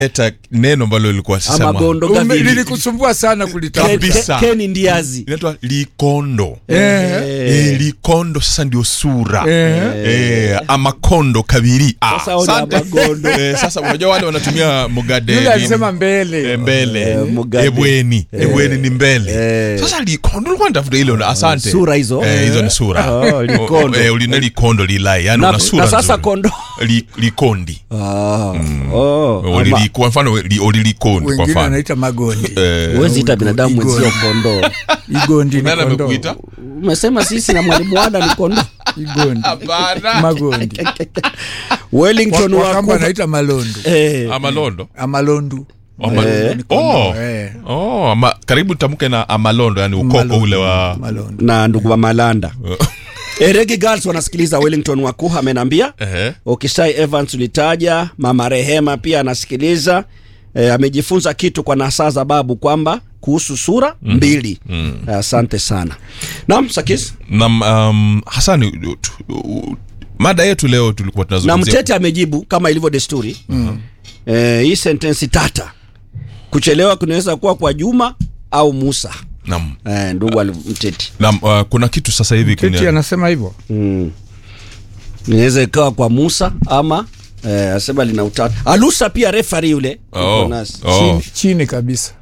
eta neno ambalo lilikuwa sasa ama mwa- gondo Ume- gavili lilikusumbua sana Ken- kulitamka kabisa. Ken- Ken Ndiazi inaitwa likondo Eh, Eh, likondo sasa ndio sura eh. Eh, amakondo kabiri Ah, Sasa ona asante. amagondo. Eh, sasa unajua wale wanatumia mugade yule nini? alisema mbele Eh, mbele Eh, mugade. ebweni ebweni ni mbele Eh. sasa likondo ulikuwa natafuta ile una- asante Sura hizo. eh, hizo ni sura Oh, likondo. eh, ulina likondo lilai yani na, una sura na sasa nzuri. kondo Li, likondi Ah, oh, ama- Ulili- kwa mfano li- ulilikondi kwa wengine mfano wanaita magondi Eh, huwezi ita binadamu Igondi. mwenzio kondo igondi ni nani kondoo. amekuita umesema sisi na mwalimu wada ni kondo igondi Hapana. magondi wellington wakamba wakuba anaita malondo eh, amalondo amalondu Ama- Eh. Ni kondoo, Oh. eh. Oh, ama, karibu tamke na amalondo yani ukoko Malondo, ule wa malondo na ndugu wa malanda eregi girls wanasikiliza wellington wakuha amenambia Ehe. okisai evans ulitaja mama rehema pia anasikiliza e, amejifunza kitu kwa nasaa za babu kwamba kuhusu sura mm. mbili asante sana nam sakis na um, hasani tu- tu- mada yetu leo tulikuwa na tunazungumzia mtete amejibu kama ilivyo desturi mm. e, hii sentensi tata kuchelewa kunaweza kuwa kwa juma au musa Naam. e, ndugu ali- mteti Naam, uh, kuna kitu sasa hivi kiti kina- anasema hivyo mm. inaweza ikawa kwa musa ama e, asema lina utata alusa pia refari yule Oh, yuko nasi. oh. chini, chini kabisa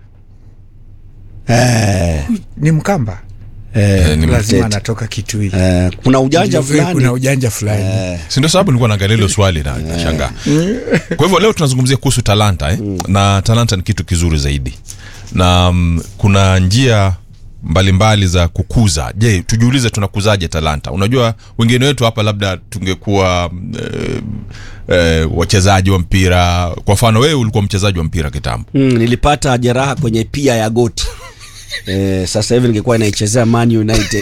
Eh, ni mkamba eh, ni lazima mtete. anatoka kitu hili Eh, kuna ujanja fulani kuna ujanja fulani si ndio sababu nilikuwa naangalia hilo swali na nashangaa kwa hivyo leo tunazungumzia kuhusu talanta eh? na talanta ni kitu kizuri zaidi na mm, kuna njia mbalimbali za kukuza je tujiulize tunakuzaje talanta unajua wengine wetu hapa labda tungekuwa mm, eh, eh, wachezaji wa mpira kwa mfano wewe ulikuwa mchezaji wa mpira kitambo mm, nilipata jeraha kwenye pia ya goti eh, sasa hivi ningekuwa naichezea Man United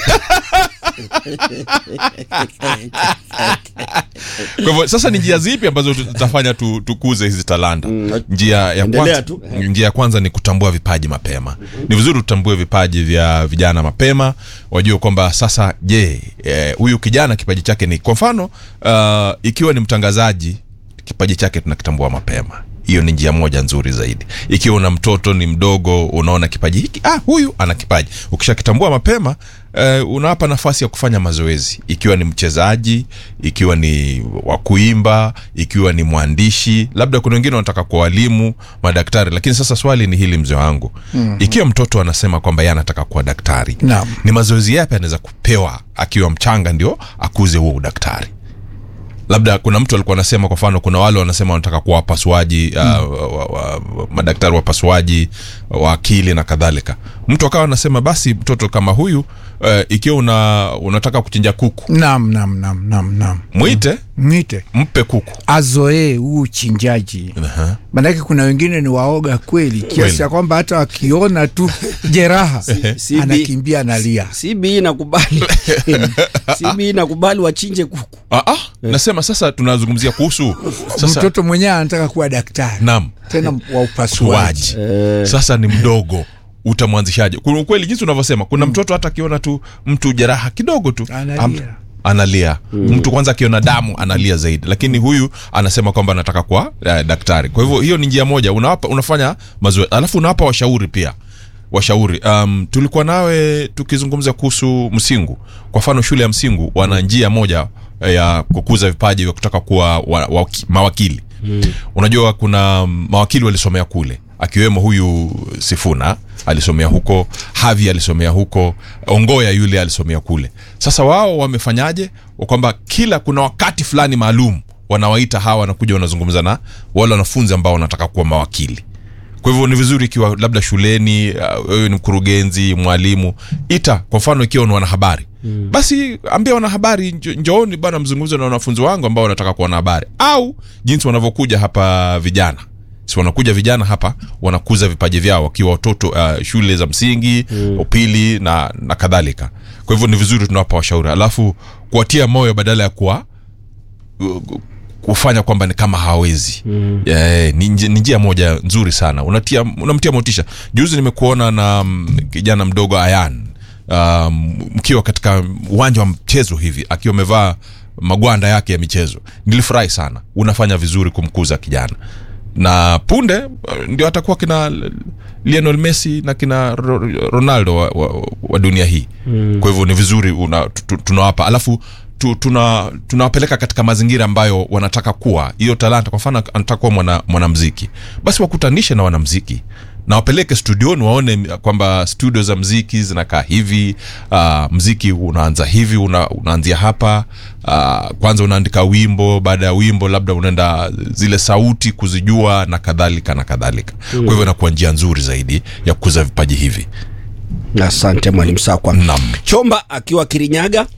kwa hivyo sasa ni njia zipi ambazo tutafanya tu, tukuze hizi talanta Mm, njia ya endelea kwanza, tu. njia ya kwanza ni kutambua vipaji mapema ni vizuri tutambue vipaji vya vijana mapema wajue kwamba sasa je eh, huyu kijana kipaji chake ni kwa mfano uh, ikiwa ni mtangazaji kipaji chake tunakitambua mapema hiyo ni njia moja nzuri zaidi ikiwa una mtoto ni mdogo unaona kipaji hiki ah, huyu ana kipaji ukishakitambua mapema eh, unawapa nafasi ya kufanya mazoezi ikiwa ni mchezaji ikiwa ni wa kuimba ikiwa ni mwandishi labda kuna wengine wanataka kuwa walimu madaktari lakini sasa swali ni hili mzee wangu mm-hmm. ikiwa mtoto anasema kwamba ye anataka kuwa daktari Naam. ni mazoezi yapi anaweza kupewa akiwa mchanga ndio akuze huo udaktari labda kuna mtu alikuwa anasema kwa mfano kuna wale wanasema wanataka kuwa wapasuaji mm. uh, wa, wa, wa, madaktari wapasuaji wa akili na kadhalika mtu akawa anasema basi mtoto kama huyu uh, ikiwa una, unataka kuchinja kuku nam nam nam nam nam mwite mwite mpe kuku azoee huu uchinjaji Aha. manake kuna wengine ni waoga kweli Kweli. kiasi ya kwamba hata wakiona tu jeraha si- anakimbia analia CB nakubali CB nakubali wachinje kuku ah, ah, nasema sasa tunazungumzia kuhusu sasa mtoto mwenyewe anataka kuwa daktari nam tena wa upasuaji suaji sasa ni mdogo utamwanzishaje kuna ukweli jinsi unavyosema kuna mtoto hata akiona tu mtu jeraha kidogo tu Analia. am- analia mtu kwanza akiona damu analia zaidi lakini huyu anasema kwamba anataka kuwa eh, daktari kwa hivyo hiyo ni njia moja unawapa, unafanya mazoezi alafu unawapa washauri pia washauri um, tulikuwa nawe tukizungumza kuhusu msingu kwa mfano shule ya msingu wana njia moja eh, ya kukuza vipaji vya kutaka kuwa wa, wa, mawakili mm. unajua kuna mm, mawakili walisomea kule akiwemo huyu sifuna alisomea huko havi alisomea huko ongoya yule alisomea kule sasa wao wamefanyaje kwamba kila kuna wakati fulani maalum wanawaita hawa wanakuja wanazungumza na wale wanafunzi ambao wanataka kuwa mawakili kwa hivyo ni vizuri ikiwa labda shuleni uh, wewe ni mkurugenzi mwalimu ita kwa mfano ikiwa ni wanahabari mm. basi ambia wanahabari njo- njooni bana mzungumze na wanafunzi wangu ambao wanataka kuwa wanahabari au jinsi wanavyokuja hapa vijana si wanakuja vijana hapa wanakuza vipaji vyao wakiwa watoto uh, shule za msingi mm. upili na, na kadhalika kwa hivyo ni vizuri tunawapa washauri alafu kuwatia moyo badala ya kuwa kufanya kwamba ni kama hawezi mm. yeah, ni, nji- ni njia moja nzuri sana unatia unamtia motisha juzi nimekuona na mm, kijana mdogo ayan um, mkiwa katika uwanja wa mchezo hivi akiwa amevaa magwanda yake ya michezo nilifurahi sana unafanya vizuri kumkuza kijana na punde uh, ndio atakuwa kina Lionel Messi na kina Ro- Ronaldo wa, wa, wa dunia hii mm. kwa hivyo ni vizuri una- tu- tu- tunawapa alafu tu, tuna tunawapeleka katika mazingira ambayo wanataka kuwa hiyo talanta kwa mfano anataka kuwa mwana, mwanamziki basi wakutanishe na wanamziki na wapeleke studioni waone kwamba studio za mziki zinakaa hivi uh, mziki unaanza hivi una, unaanzia hapa uh, kwanza unaandika wimbo baada ya wimbo labda unaenda zile sauti kuzijua na kadhalika na kadhalika mm. kwa hivyo inakuwa njia nzuri zaidi ya kukuza vipaji hivi asante mwalimu sakwa Naam. chomba akiwa kirinyaga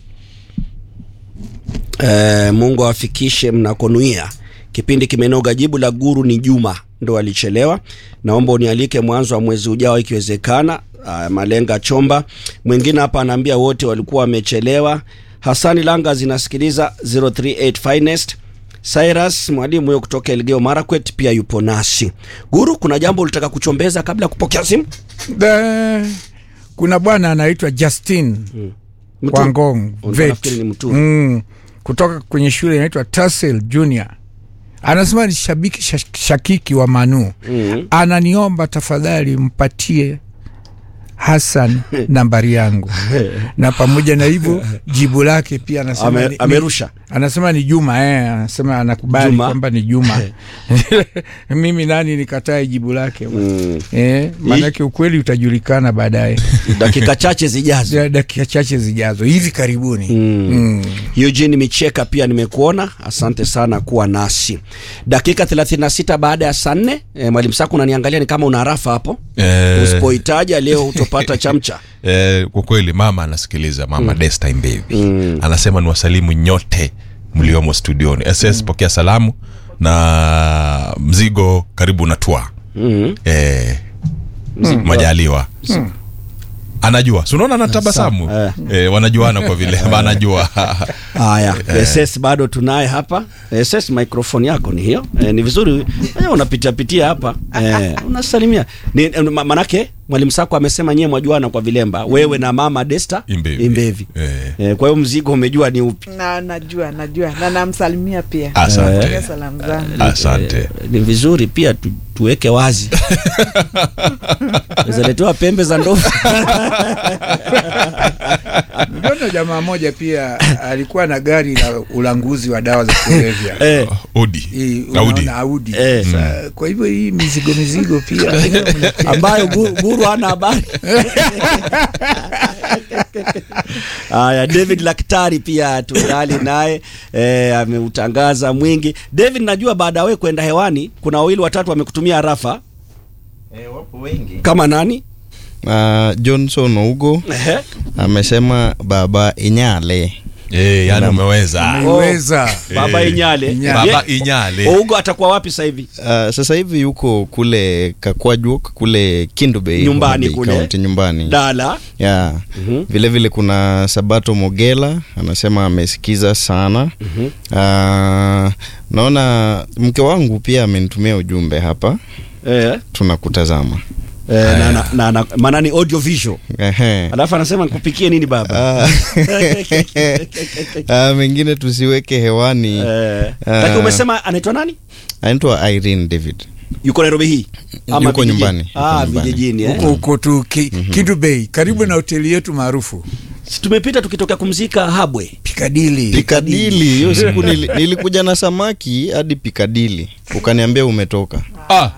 e, mungu awafikishe mnakonuia kipindi kimenoga jibu la guru ni juma ndo alichelewa naomba unialike mwanzo wa mwezi ujao ikiwezekana Ah, malenga chomba mwingine hapa anaambia wote walikuwa wamechelewa hasani langa zinasikiliza 038 finest cyrus mwalimu huyo kutoka elgeo marakwet pia yupo nasi guru kuna jambo ulitaka kuchombeza kabla ya kupokea simu Da, kuna bwana anaitwa Justin Mtu- Wangong Ulikuwa vet nafikiri ni mtu. mm, kutoka kwenye shule inaitwa Tassel Junior. Anasema ni shabiki shash- shakiki wa Manu. Mm. Ananiomba tafadhali mpatie Hassan nambari yangu, na pamoja na hivyo jibu lake pia anasema Ame- ni- amerusha. anasema ni Juma eh, anasema anakubali Juma. kwamba ni Juma. Mimi nani nikatae jibu lake Mm. eh, maanake ukweli utajulikana baadaye dakika chache zijazo Ya dakika chache zijazo hivi karibuni Mm. Mm. Eugene Micheka pia nimekuona, asante sana kuwa nasi. Dakika 36 baada ya saa nne. E, mwalimu Saku unaniangalia ni kama una rafa hapo Eh. usipohitaja leo utopata chamcha. Eh, kwa kweli mama anasikiliza mama mm. Destime baby mm. anasema ni wasalimu nyote mliomo studioni ss mm. pokea salamu na mzigo karibu na twa Mm. eh, majaliwa anajua si unaona anatabasamu Eh. eh, wanajuana kwa vile ama anajua Haya, SS bado tunaye hapa. SS microphone yako ni hiyo. E, ni vizuri eh, unapitia pitia hapa. E, unasalimia. Ni eh, ma- manake mwalimu Saku amesema nyewe mwajuana kwa vilemba. Wewe na mama Desta Imbevi. Imbevi. Eh. E, kwa hiyo mzigo umejua ni upi? na najua najua na namsalimia pia asante Pokea salamu zangu asante Eh, ni vizuri pia tu, tuweke wazi zaletewa pembe za ndovu Niliona jamaa moja pia alikuwa na gari la ulanguzi wa dawa za kulevya eh, odi Hii, Audi. unaona Audi. Eh. Sa- Kwa hivyo hii mizigo mizigo pia ambayo Gu- guru hana habari haya david laktari pia tungali naye eh, ameutangaza mwingi david najua baada ya wewe kwenda hewani kuna wawili watatu wamekutumia rafa Eh, wapo wengi. kama nani Uh, Johnson Ougo Ehe. amesema baba Inyale. eh, yani umeweza Umeweza. baba Eh, inyale Inyale. baba Ye- inyale ougo atakuwa wapi sasa hivi Uh, sasa hivi yuko kule Kakwajuok kule Kindu Bay, Nyumbani Homa Bay kule. County, nyumbani dala yeah. Mhm. Vile vile kuna Sabato Mogela anasema amesikiza sana uh, naona mke wangu pia amenitumia ujumbe hapa, eh, tunakutazama eh, na, na, na, na, maana ni audio visual Ehe. alafu anasema nikupikie nini baba Ah. Ah, mengine tusiweke hewani eh, Ah. lakini umesema anaitwa nani anaitwa Irene David yuko nairobi hii Yuko vijijini? nyumbani, yuko ah, nyumbani. vijijini eh? huko huko tu ki, Kindu Bay karibu na hoteli yetu maarufu Si tumepita tukitokea kumzika habwe Pikadili Pikadili. Hiyo siku nili, nilikuja na samaki hadi Pikadili, ukaniambia umetoka. ah,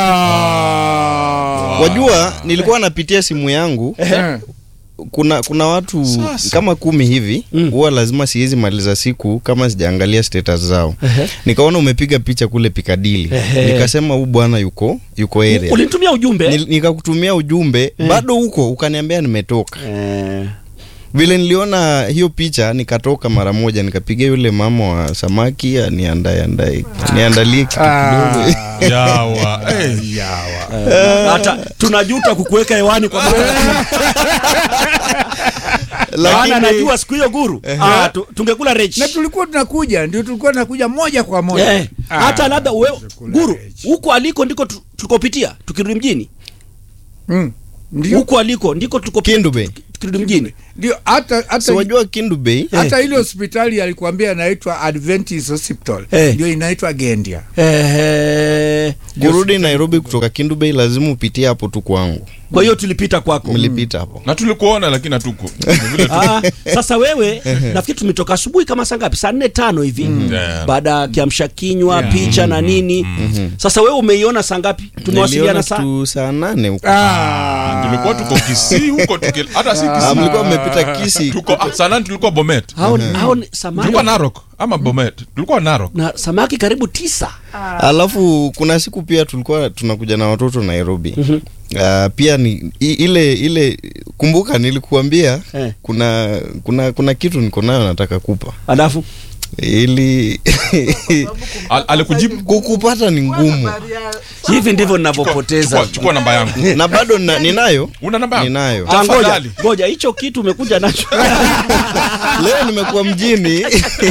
Ah. Wajua, nilikuwa napitia simu yangu, Eh. kuna kuna watu Sasa. kama kumi hivi Mm. huwa lazima siwezi maliza siku kama sijaangalia status zao. Ehe. Nikaona umepiga picha kule Pikadili, Ehe. nikasema huu bwana yuko yuko area. ulinitumia ujumbe Nil- Nikakutumia ujumbe bado huko, ukaniambia nimetoka. eh, vile niliona hiyo picha nikatoka mara moja nikapiga yule mama wa samaki aniandae andae niandalie kitu Ah. kidogo yawa eh. Yawa. hata tunajuta kukuweka hewani kwa maana lakini najua siku hiyo guru ah, tu, tungekula rech na tulikuwa tunakuja ndio tulikuwa tunakuja moja kwa moja eh, Ah, hata labda we, chakula guru rech. huko aliko ndiko tu- tulikopitia tukirudi mjini Mm. ndio huko aliko ndiko tulikopitia Kindu Bay. tukirudi mjini ndio hata hata si wajua Kindu Bay hata ile hospitali alikuambia inaitwa Adventist Hospital Eh. ndio inaitwa Gendia eh, kurudi nairobi kutoka kindu bay lazima upitie hapo tu kwangu kwa hiyo tulipita kwako mlipita hapo na tulikuona lakini hatuko Ni vile tu- Ah, sasa wewe nafikiri tumetoka asubuhi kama saa ngapi saa nne tano hivi Yeah. baada ya kiamsha kinywa picha na nini sasa wewe umeiona saa ngapi tumewasiliana Niliona saa tu saa nane huko Ah, tulikuwa tuko kisii huko tuki- hata si Ah, kisii mlikuwa mmepita kisi tuko ah, saa nane tulikuwa bomet hao hao ni samaki tulikuwa narok ama bomet tulikuwa narok na samaki karibu tisa alafu kuna siku pia tulikuwa tunakuja na watoto nairobi Uh, pia ni i, ile ile kumbuka nilikuambia Eh. kuna kuna kuna kitu niko nayo nataka kupa alafu ili Al- alikujibu kukupata ni ngumu hivi ndivyo chukua, ninavyopoteza chukua namba yangu na bado na, ninayo una namba yangu ninayo Ah, ngoja Tafadhali. ngoja hicho kitu umekuja nacho leo nimekuwa mjini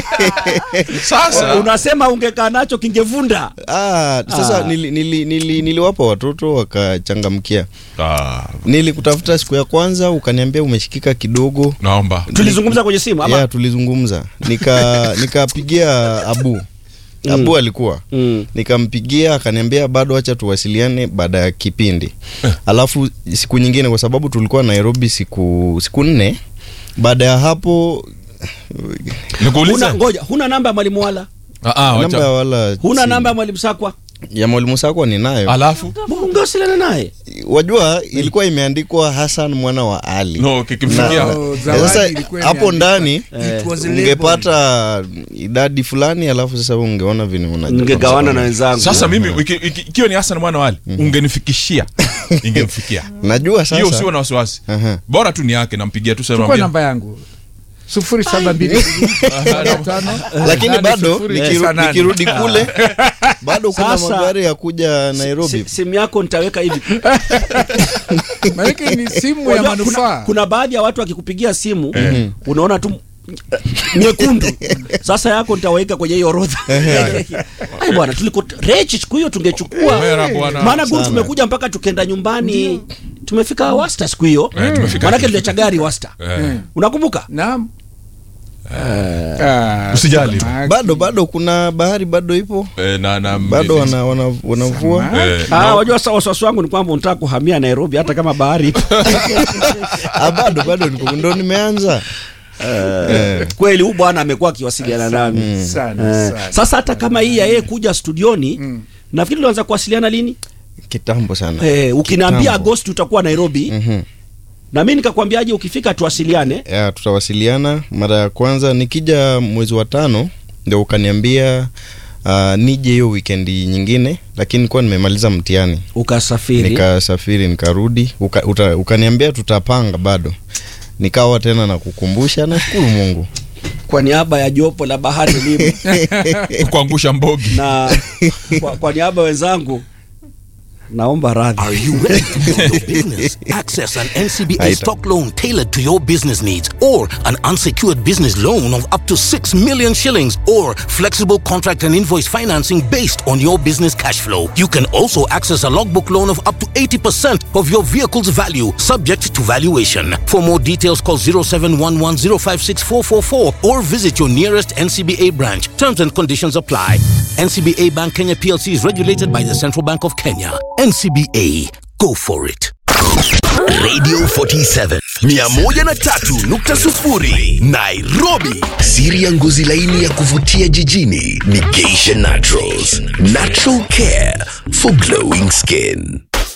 sasa unasema ungekaa nacho kingevunda ah, sasa Ah. nili, nili, nili, niliwapa watoto wakachangamkia ah, nilikutafuta siku ya kwanza ukaniambia umeshikika kidogo naomba tulizungumza kwenye simu ama ya tulizungumza nika nikapigia abu abu alikuwa Mm. nikampigia akaniambia bado acha tuwasiliane baada ya kipindi alafu siku nyingine kwa sababu tulikuwa nairobi siku siku nne baada ya hapo nikuulize huna ngoja huna namba ya mwalimu wala Ah, ah, wacha. namba ya wala huna si- namba ya mwalimu sakwa ya mwalimu sakwa ninayo alafu ungewasiliana naye wajua ilikuwa imeandikwa hasan mwana wa ali no kikimfikia Oh, Eh, zawadi sasa ilikuwa hapo imeandikwa. ndani It was labeled. ungepata idadi fulani alafu sasa ungeona vile una- ningegawana na wenzangu sasa mimi iki- iki- ikiwa ni hasan mwana wali ungenifikishia ingemfikia najua hiyo usiwe sasa na wasiwasi Aha. bora tu ni yake nampigia tu chukua sema namba yangu sufuri saba mbili tano lakini nane bado sufuri nikiru- tisa nane. nikirudi kule bado kuna Sasa- magari ya kuja nairobi Si- simu yako nitaweka hivi maanake ni simu ya Unajua, kuna, manufaa kuna baadhi ya watu wakikupigia simu unaona tu nyekundu sasa yako nitaweka kwenye hiyo orodha ai bwana tuliko rechi siku hiyo tungechukua Mera bwana. maana guru Sana. tumekuja mpaka tukenda nyumbani tumefika wasta siku hiyo Eh, tumefika. maanake tuliacha gari wasta Eh, unakumbuka naam Ah, Usijali. samaki. bado bado kuna bahari bado ipo eh, na na bado wana, wana, wanavua Samaki. eh, Ah, na- wajua sasa wasiwasi wangu ni kwamba unataka kuhamia Nairobi hata kama bahari ipo. ah, bado bado niko ndo nimeanza Eh. kweli huyu bwana amekuwa akiwasiliana nami sana Eh, sana sasa hata kama hii ya yeye kuja studioni nafikiri tulianza kuwasiliana lini kitambo sana eh, ukiniambia Kitambo. agosti utakuwa nairobi Mhm. na mi nikakwambiaje ukifika tuwasiliane ya tutawasiliana mara ya kwanza nikija mwezi wa tano ndio ukaniambia uh, nije hiyo wikendi nyingine lakini nilikuwa nimemaliza mtihani ukasafiri nikasafiri nikarudi uka, uta, ukaniambia tutapanga bado nikawa tena na kukumbusha nashukuru mungu kwa niaba ya jopo la bahari elimu kuangusha mbogi na kwa, kwa niaba ya wenzangu naomba radhi Are you ready to build your business? Access an NCBA Aita. stock loan tailored to your business needs or an unsecured business loan of up to 6 million shillings or flexible contract and invoice financing based on your business cash flow. You can also access a logbook loan of up to 80% of your vehicle's value subject to valuation. For more details call 0711056444 or visit your nearest NCBA branch. Terms and conditions apply. NCBA Bank Kenya PLC is regulated by the Central Bank of Kenya. NCBA, go for it. Radio 47 103.0 Nairobi. Siri ya ngozi laini ya kuvutia jijini ni Geisha Naturals. Natural care for glowing skin.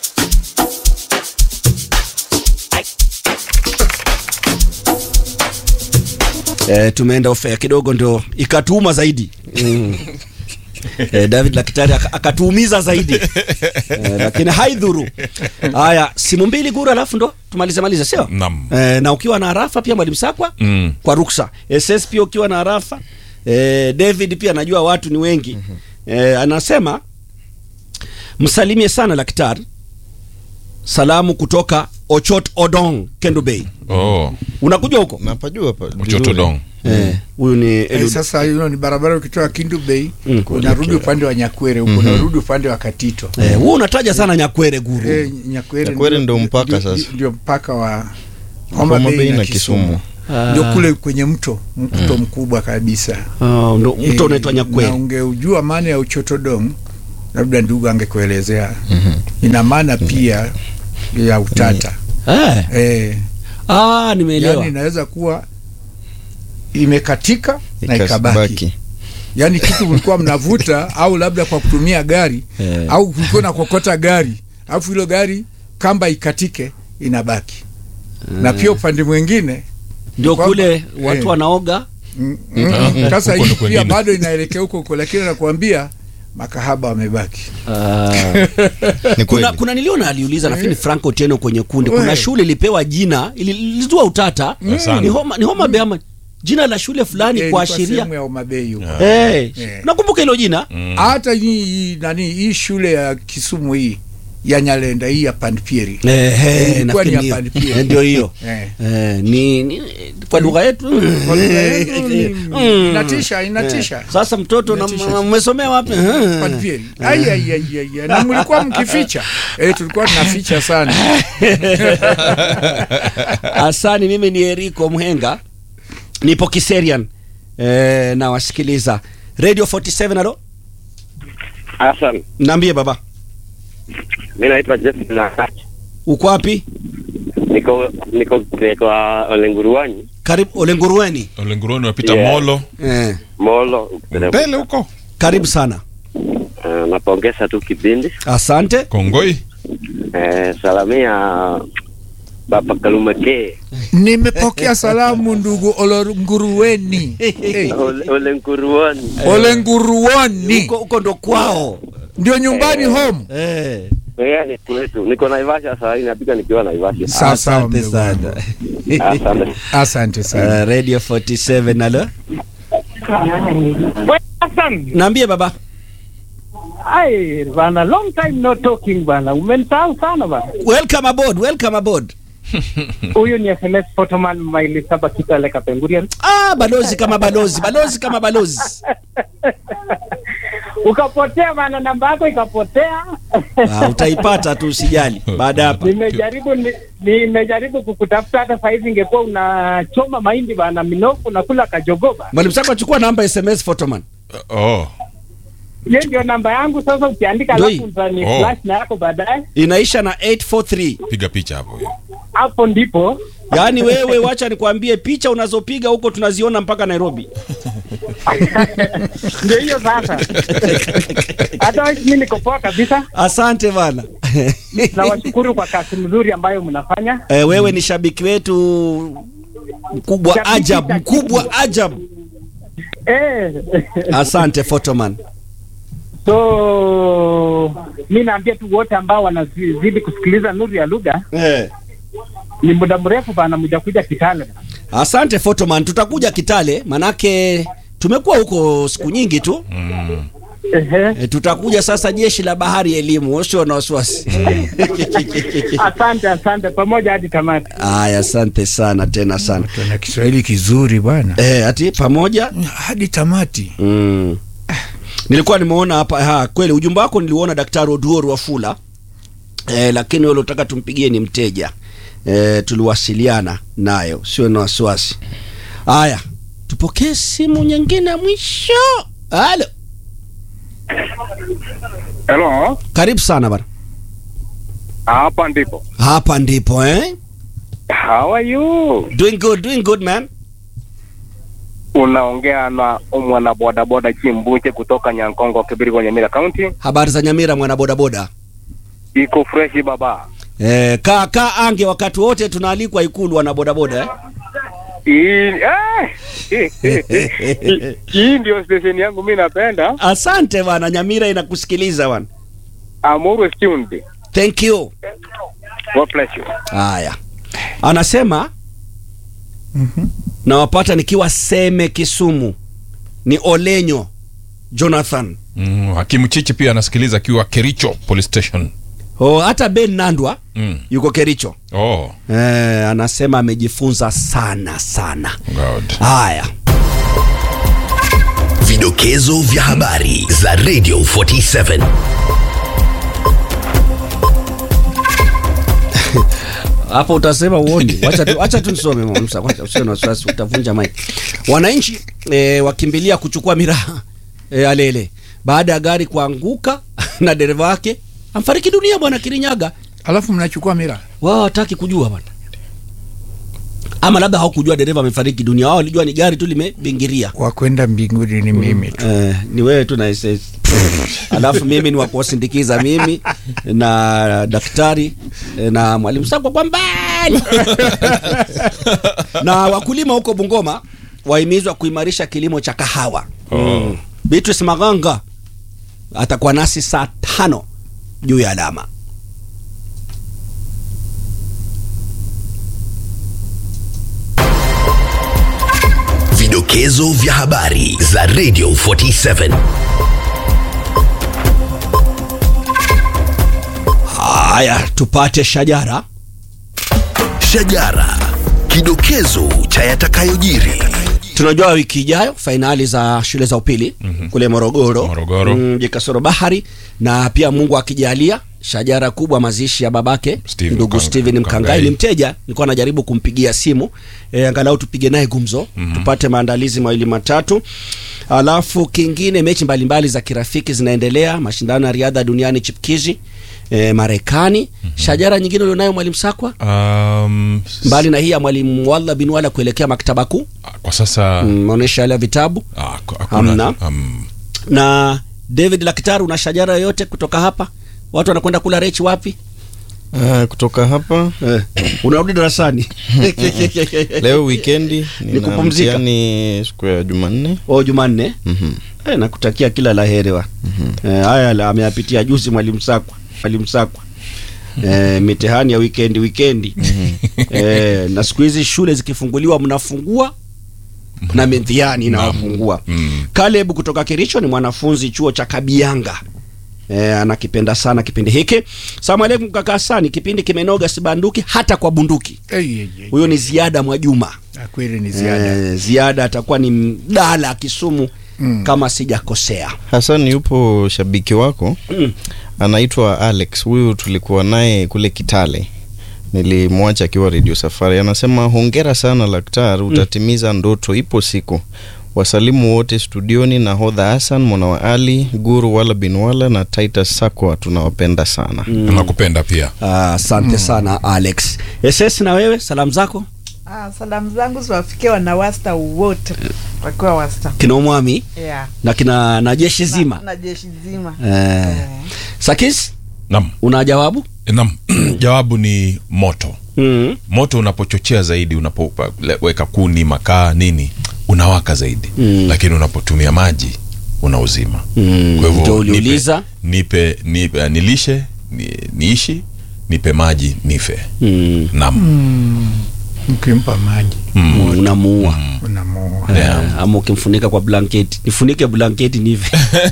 eh, tumeenda ofea kidogo ndio ikatuuma zaidi mm. eh, david lakitari aka- akatuumiza zaidi eh, lakini haidhuru haya simu mbili guru alafu ndo tumalize malize sio Naam. eh, na ukiwa na arafa pia mwalimu sakwa Mm. kwa ruksa ss pia ukiwa na arafa eh, david pia najua watu ni wengi eh, anasema msalimie sana lakitari salamu kutoka ochot odong kendo bay oh, unakuja huko napajua pa uchotodong Eh, huyu ni Eh, Eliud. sasa hiyo ni barabara ukitoka Kindu Bay Mm. unarudi upande wa Nyakwere huko unarudi upande wa Katito Eh, wewe unataja sana nyakwere guru Eh, Nyakwere Nyakwere ndio mpaka ndio- sasa. ndio mpaka wa Homa Homa Bay Bay na Kisumu. ndio kule kwenye mto mto mkubwa kabisa Ah, ndo mto Eh, unaitwa na nyakwere ungeujua maana ya uchotodong labda ndugu angekuelezea ina maana pia ya utata eh. eh, ah, nimeelewa yani inaweza kuwa imekatika na Ikabaki. ikabaki yaani kitu mlikuwa mnavuta au labda kwa kutumia gari Eh. au kulikuwa na kokota gari alafu hilo gari kamba ikatike inabaki na pia upande mwingine ndio kwamba- kule watu eh. wanaoga Mm, mm, sasa Huko hii ndo pia kwengine. bado inaelekea huko huko lakini nakuambia makahaba wamebaki ah. Ni kuna, kweli. kuna niliona aliuliza nafikiri Franco Teno kwenye kundi kuna We. shule ilipewa jina ili- ilizua utata Sana. ni homa, ni homa Bay ama jina la shule fulani Eh, ilikuwa kuashiria sehemu ya Homabay huko Eh, Eh. nakumbuka hilo jina hata hii hii nani hii shule ya Kisumu hii ya Nyalenda hii ya Panpieri Eh, eh, ilikuwa ni nafikiri ya ndio. Panpieri. Eh, ndio hiyo Eh. Eh, ni, ni kwa lugha yetu Kwa lugha yetu ni- Mm. inatisha inatisha Eh, sasa mtoto na Inatisha. mmesomea wapi Eh. Panpieri. Ai, ai, ai, ai, ai. na mlikuwa mkificha eh, tulikuwa tunaficha sana Asani, mimi ni Eriko Mhenga, nipo Kiserian eh, na wasikiliza Radio 47. Alo, Hassan, naambie baba, mi naitwa Jeff Nakach. uko wapi? Niko niko kwa Olenguruani Karibu Olengurueni. Olenguroni wapita Yeah. Molo Eh, Molo. mbele huko karibu sana, Uh, napongeza tu kipindi asante. Kongoi. uh, salamia Baba Kalumake nimepokea salamu ndugu Olenguruweni hey. Ole- Olenguruani. Olenguruoni Huko huko ndo kwao ndio nyumbani home eh. Yeah, ni kwetu. Niko Naivasha saa hii napika nikiwa Naivasha. Sawa, sawa, Asante mdogo sana. Asante. asante sana Uh, Radio 47 alo, naambie baba. Ai, bana, long time no talking bana. Umenisahau sana bana. Welcome aboard, welcome aboard. Huyu ni SMS Photoman Maili Saba Kitale Kapengurian. Ah, balozi kama balozi, balozi kama balozi. Ukapotea bana, namba yako ikapotea. Ah, utaipata tu usijali. Baada ya hapa. Nimejaribu ni- nimejaribu kukutafuta hata saa hizi ingekuwa unachoma mahindi bana, minofu nakula kajogoba. Mwalimu Sako achukua namba SMS Photoman. Oh. Hiyo ndio namba yangu. Sasa ukiandika Ndio alafu hii. utani Oh. flash na yako baadaye, Inaisha na 843. Piga picha hapo hiyo. hapo ndipo Yaani wewe wacha nikwambie picha unazopiga huko tunaziona mpaka Nairobi. ndio hiyo sasa. Hata mimi niko poa kabisa. Asante bana. Nawashukuru kwa kazi mzuri ambayo mnafanya. e, wewe ni shabiki wetu mkubwa Shabiki ajabu, shabiki. mkubwa ajabu. Eh. Asante Photoman. So mi naambia tu wote ambao wanazidi kusikiliza Nuru ya Lugha, Eh. ni muda mrefu bana, muja kuja Kitale. Asante Photoman, tutakuja Kitale manake tumekuwa huko siku nyingi tu. Ehe. E, tutakuja sasa jeshi la bahari elimu, usio na wasiwasi. Asante, asante, pamoja hadi tamati. Aya, asante sana tena sana. tuna Kiswahili kizuri bwana Eh, ati pamoja hadi tamati Mm. Nilikuwa nimeona hapa ha, kweli ujumbe wako niliuona Daktari Oduor Wafula eh, lakini wale utaka tumpigie ni mteja eh, tuliwasiliana nayo, sio na wasiwasi. Haya, tupokee simu nyingine ya mwisho. Halo, Hello, karibu sana bana. hapa ndipo. Hapa ndipo eh? How are you? Doing good, doing good man. Unaongea na mwana bodaboda Chimbunche kutoka Nyankongo, Kibirigo, Nyamira County. Habari za Nyamira, mwana bodaboda. Iko fresh baba. Eh, kaa kaa ange wakati wote tunaalikwa Ikulu wana bodaboda eh? Hii eh, hii ndio station yangu mimi napenda. Asante bana, Nyamira inakusikiliza bana. I'm always tuned. Thank you. God bless you. Haya, anasema nawapata nikiwa Seme Kisumu, ni Olenyo Jonathan. Mm, Hakimu Chichi pia anasikiliza akiwa Kericho Police Station. Oh, hata Ben Nandwa Mm. yuko Kericho. Oh, Eh, anasema amejifunza sana sana. God. Haya, Vidokezo vya habari za Radio 47. hapo utasema uoni. Wacha tu, wacha tu nisome mama Musa, kwanza usio na wasiwasi, utavunja mic. Wananchi eh, wakimbilia kuchukua miraha eh, alele baada ya gari kuanguka na dereva wake amfariki dunia bwana Kirinyaga. alafu mnachukua mira Wao hataki kujua bwana, ama labda hawakujua dereva amefariki dunia, wao walijua ni gari tu limebingiria. wakwenda mbinguni ni mimi tu Eh, ni wewe tu na SS. Alafu mimi ni wa kuwasindikiza mimi na daktari eh, na mwalimu Sakwa kwa mbali. na wakulima huko Bungoma wahimizwa kuimarisha kilimo cha kahawa. Mm. Beatrice Maganga atakuwa nasi saa tano juu ya alama. Vidokezo vya habari za Radio 47. Haya, tupate shajara. Shajara. Kidokezo cha yatakayojiri. Tunajua wiki ijayo fainali za shule za upili mm-hmm. kule Morogoro, Morogoro. mji kasoro bahari, na pia Mungu akijalia shajara kubwa mazishi ya babake Steve ndugu Mkanga- Steven Mkangai. Mkangai. Ni mteja, nilikuwa najaribu kumpigia simu e, angalau tupige naye gumzo mm-hmm. tupate maandalizi mawili matatu. Alafu kingine, mechi mbalimbali za kirafiki zinaendelea, mashindano ya riadha duniani chipkizi e, Marekani. mm-hmm. Shajara nyingine ulionayo mwalimu Sakwa, Um, mbali na hii ya mwalimu Walla bin Walla kuelekea maktaba kuu kwa sasa mm, maonyesho yale ya vitabu ah, ku- Hamna. hakuna um, na David Lakitari, una shajara yoyote kutoka hapa? Watu wanakwenda kula rechi wapi? Uh, kutoka hapa Eh, unarudi darasani leo wikendi Ni nina kupumzika. mtihani siku ya Jumanne. o Jumanne. Mhm. Eh, nakutakia kila la heri wa eh, haya la ameyapitia juzi mwalimu Sakwa, mwalimu Sakwa eh, mitihani ya wikendi wikendi eh, na siku hizi shule zikifunguliwa mnafungua na mitihani inawafungua. mm. Caleb kutoka Kericho ni mwanafunzi chuo cha Kabianga. E, anakipenda sana kipindi hiki. Salamu alaikum kaka Hasani, kipindi kimenoga sibanduki hata kwa bunduki. Ei, ei, ei. Huyo ni Ziada Mwajuma. Ah, kweli ni ziada E, Ziada atakuwa ni mdala Kisumu Mm. kama sijakosea. Hassan yupo shabiki wako Mm. anaitwa Alex. Huyu tulikuwa naye kule Kitale, nilimwacha akiwa Radio Safari. Anasema hongera sana Laktar, utatimiza ndoto, ipo siku. Wasalimu wote studioni, nahodha Hassan mwana wa Ali Guru wala bin wala na Titus Sakwa, tunawapenda sana. nakupenda pia Ah, Asante sana Alex. SS na wewe salamu zako Ah, salamu zangu ziwafikia wanawasta wote wakiwa wasta kina Omwami yeah. na kina na jeshi na, zima. na jeshi zima Eh. Eh. Sakis, nam una jawabu? nam jawabu ni moto Mm. moto unapochochea zaidi unapoweka kuni makaa nini unawaka zaidi Mm. lakini unapotumia maji unauzima Mm. kwa hivyo Ndio uliuliza. nipe, nipe, nipe uh, nilishe ni, niishi nipe maji nife Mm. nam mkimpa maji Mm. Unamuua. unamuua Yeah. Eh, ama ukimfunika kwa blanketi nifunike blanketi nive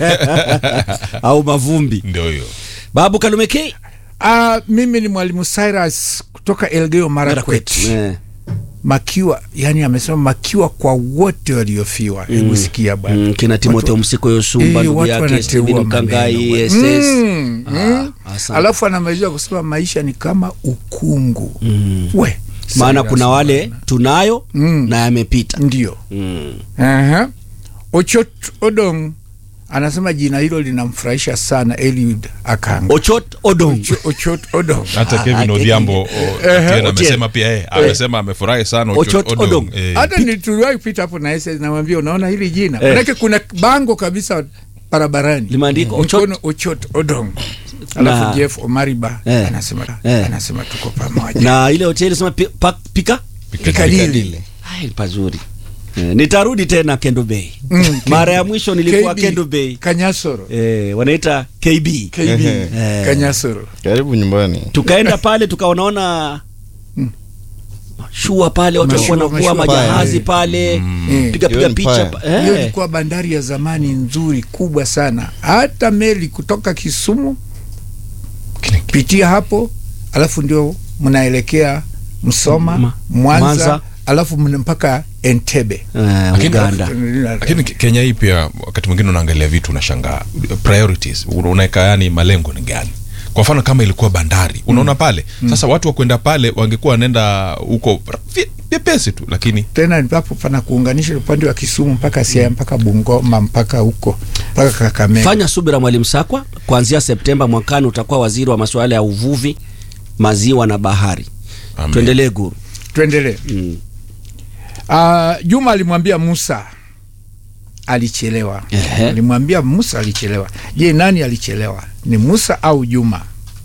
au mavumbi ndio hiyo babu kalumekei Ah, mimi ni mwalimu Cyrus kutoka Elgeyo Marakwet Eh. makiwa yani amesema makiwa kwa wote waliofiwa hebu sikia bwana Mm, kina timotheo msiko yosumba Eh, ndugu watu yake wanateua Steven mkangai maneno, ss Mm, mm. Ah, asante. alafu anamalizia kusema maisha ni kama ukungu Mm. we maana Cyrus kuna wale bwana. tunayo Mm. na yamepita ndio mm. Aha. Ochot Odong anasema jina hilo linamfurahisha sana Eliud Akanga. ochot odong Ocho- Ochot Odong. hata Ah, kevin ah, odhiambo o- Otieno Otieno. amesema pia eh, amesema amefurahi sana Ochot Ochot Odong. Eh, Hata ni tuliwahi kupita hapo na SS namwambia unaona hili jina. Eh. Manake kuna bango kabisa barabarani. Limeandikwa Ochot- Mkono Ochot Odong. Na- Alafu Jeff Omariba Eh. anasema Eh. anasema tuko pamoja. na ile hoteli sema pi, pa, pika Pikadili. Ai, pazuri eh, nitarudi tena kendo bay Mm, mara ya mwisho nilikuwa KB, kendo bay Kanyasoro. eh, wanaita kb KB Eh. Kanyasoro. Karibu nyumbani. tukaenda pale tukaonaona shua pale watu Mashua, walikuwa wanavua mashua majahazi pale. pale Eh. piga piga Hiyo picha Empire. pa- hiyo eh. ilikuwa bandari ya zamani nzuri kubwa sana hata meli kutoka kisumu pitia hapo alafu ndio mnaelekea msoma Ma- mwanza, Mwanza. alafu mna mpaka entebe Eh, Lakini- uganda lakini Ke- kenya hii pia wakati mwingine unaangalia vitu unashangaa priorities unaweka yani malengo ni gani kwa mfano kama ilikuwa bandari unaona pale sasa watu wa kwenda pale wangekuwa wanaenda huko vye- vyepesi tu lakini tena hapo pana kuunganisha upande wa Kisumu mpaka Siaya mpaka Bungoma mpaka huko mpaka Kakamega. fanya subira mwalimu sakwa kuanzia septemba mwakani utakuwa waziri wa masuala ya uvuvi maziwa na bahari Amen. tuendelee guru Tuendelee. mm. Uh, Juma alimwambia Musa alichelewa. Ehe. Alimwambia Musa alichelewa. Je, nani alichelewa? Ni Musa au Juma?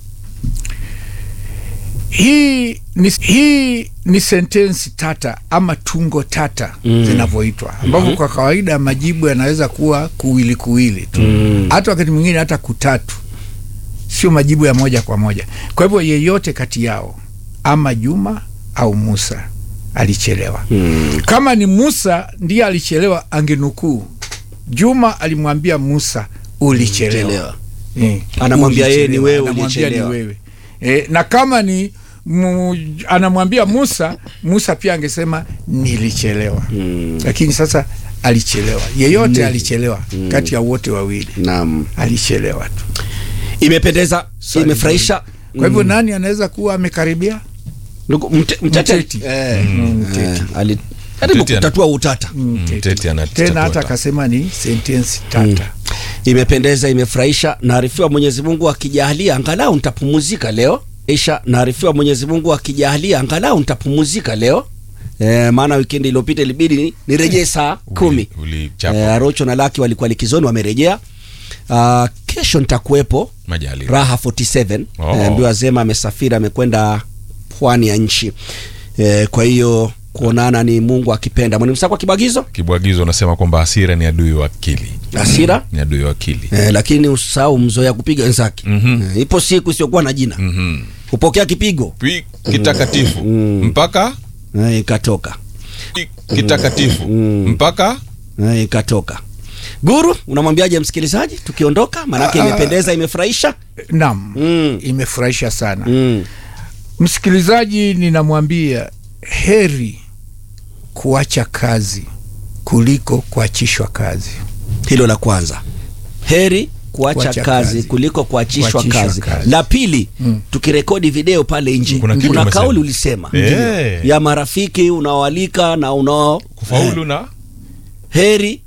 Hii ni, hii ni sentensi tata ama tungo tata Mm. zinavyoitwa ambavyo kwa kawaida majibu yanaweza kuwa kuwili kuwili tu Mm. hata wakati mwingine hata kutatu, sio majibu ya moja kwa moja. Kwa hivyo yeyote kati yao ama Juma au Musa alichelewa. Mm. Kama ni Musa ndiye alichelewa, angenukuu Juma alimwambia Musa ulichelewa. Chelewa. Eh, Anamwambia yeye ni ulichelewa. wewe Anamwambia ulichelewa. ni wewe. Eh, na kama ni mu, anamwambia Musa, Musa pia angesema nilichelewa. Mm. Lakini sasa alichelewa, yeyote Ni- alichelewa kati ya wote wawili naam alichelewa tu. imependeza Swali imefurahisha Kwa hivyo Mm. nani anaweza kuwa amekaribia? Ndugu, mte- mteteti Mteti. Eh, Mm, eh, mteti. ali- jaribu Mteti ana- kutatua utata Mm, tete. Mteti ana- Tena hata tata. akasema ni sentensi tata. imependeza imefurahisha naarifiwa mwenyezi mungu akijalia angalau nitapumuzika leo isha naarifiwa mwenyezi mungu akijalia angalau nitapumuzika leo E, maana wikendi iliyopita ilibidi ni- nirejee saa kumi ulichapa e, arocho na laki walikuwa likizoni wamerejea uh, kesho nitakuwepo majali raha 47 Oh. e, mbiwa zema amesafiri amekwenda pwani ya nchi e, kwa hiyo kuonana ni mungu akipenda mwalimu sakwa kibagizo kibwagizo unasema kwamba hasira ni adui wa akili hasira ni adui wa akili e, lakini usahau mzoea kupiga wenzake Mhm. e, ipo siku isiyokuwa na jina Mhm. kupokea kipigo Pi- kitakatifu Mm. mpaka e, ikatoka pi- kitakatifu Mm. mpaka e, ikatoka guru unamwambiaje msikilizaji tukiondoka maanake Ah, imependeza imefurahisha Naam, mm. imefurahisha sana. mm. Msikilizaji, ninamwambia heri kuacha kazi kuliko kuachishwa kazi. hilo la kwanza heri kuacha Kuacha kazi, kazi. kuliko kuachishwa Kuachishwa kazi. kazi. la pili Mm. tukirekodi video pale nje Kuna kuna, kitu umesema. kauli ulisema Eh. ya marafiki unaoalika na unao kufaulu na heri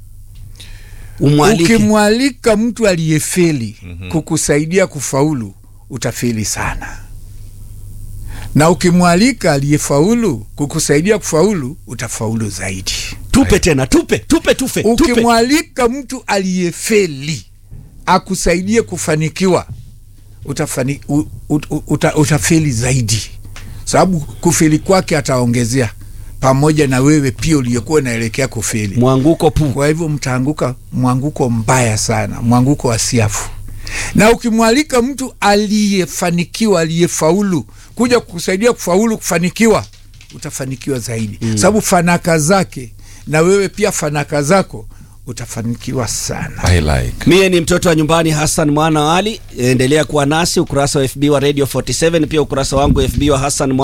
umwalike Ukimwalika mtu aliyefeli kukusaidia kufaulu, utafeli sana, na ukimwalika aliyefaulu kukusaidia kufaulu, utafaulu zaidi. tupe tena tupe tupe tupe tupe Ukimwalika mtu aliyefeli akusaidie kufanikiwa, utafani, u, u, u, uta, utafeli zaidi, sababu kufeli kwake ataongezea pamoja na wewe pia uliyekuwa unaelekea kufeli. mwanguko pu Kwa hivyo mtaanguka mwanguko mbaya sana, mwanguko wa siafu. Na ukimwalika mtu aliyefanikiwa, aliyefaulu kuja kukusaidia kufaulu, kufanikiwa, utafanikiwa zaidi mm. Sababu fanaka zake na wewe pia fanaka zako utafanikiwa sana. I like mie ni mtoto wa nyumbani hassan mwana wa ali endelea kuwa nasi ukurasa wa fb wa radio 47 pia ukurasa wangu fb wa hassan Mwana